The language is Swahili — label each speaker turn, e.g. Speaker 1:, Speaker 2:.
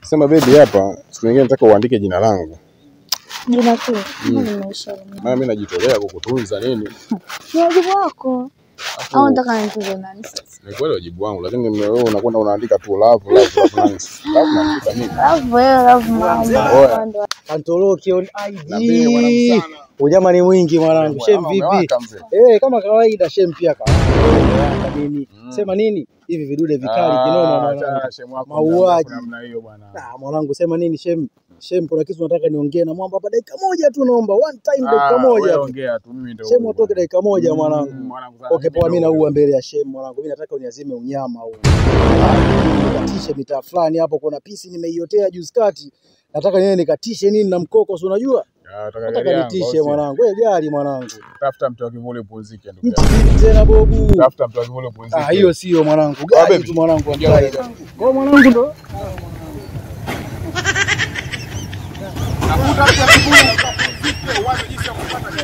Speaker 1: Sema baby, hapa siku nyingine nataka uandike jina langu,
Speaker 2: Jina tu kama limeisha.
Speaker 1: maana mimi najitolea kukutunza nini.
Speaker 2: Ni wajibu wako. Au nataka nitunze nani sasa?
Speaker 1: Ni kweli wajibu wangu, lakini wewe unakwenda unaandika tu love love love nice. Love naandika nini?
Speaker 2: Love wewe, love mama.
Speaker 1: Oya.
Speaker 2: Ndo
Speaker 3: Antoloki on
Speaker 1: Niambie mwanangu
Speaker 3: IG.
Speaker 1: sana.
Speaker 3: Unyama ni mwingi mwanangu. Shem
Speaker 1: Ama
Speaker 3: vipi?
Speaker 1: umewaka mzee?
Speaker 3: Eh, kama kawaida Shem pia kawaida. Nini? Sema nini? Hivi vidude vikali kinoma mwanangu.
Speaker 1: achana shemu wako
Speaker 3: Mauaji.
Speaker 1: mjanja namna hiyo bwana.
Speaker 3: Ah, mwanangu sema nini Shem? Shem kuna kitu nataka niongee na mwamba hapa dakika moja tu naomba. One time dakika
Speaker 1: Ah,
Speaker 3: moja.
Speaker 1: wewe
Speaker 3: tu.
Speaker 1: ongea tu mimi ndio.
Speaker 3: Shem
Speaker 1: huyu
Speaker 3: atoke
Speaker 1: bwana.
Speaker 3: dakika moja
Speaker 1: Mm,
Speaker 3: mwanangu.
Speaker 1: mwanangu sana,
Speaker 3: Okay,
Speaker 1: mimi
Speaker 3: poa, mimi
Speaker 1: ndio
Speaker 3: naua
Speaker 1: huyu.
Speaker 3: mbele ya Shem mwanangu. Mimi nataka uniazime unyama huu. Nikatishe mitaa fulani hapo, kuna pisi nimeiotea juzi kati. Nataka niende nikatishe nini na mkoko, si unajua?
Speaker 1: Ah, nataka gari
Speaker 3: Nataka
Speaker 1: yangu,
Speaker 3: nitishe
Speaker 1: au sio?
Speaker 3: mwanangu. Wewe gari mwanangu.
Speaker 1: Tafuta mtu wa kivuli upumzike ndugu
Speaker 3: Mti
Speaker 1: yangu.
Speaker 3: vipi tena bobu?
Speaker 1: Tafuta mtu wa kivuli upumzike.
Speaker 3: Ah, hiyo sio mwanangu.
Speaker 1: Ah,
Speaker 3: Gari
Speaker 1: baby.
Speaker 3: tu mwanangu
Speaker 1: Ingia
Speaker 3: ambaye.
Speaker 1: gari.
Speaker 3: Kwa mwanangu ndo
Speaker 1: Tafuta mtu wa kivuli upumzike, uanze jinsi ya kupata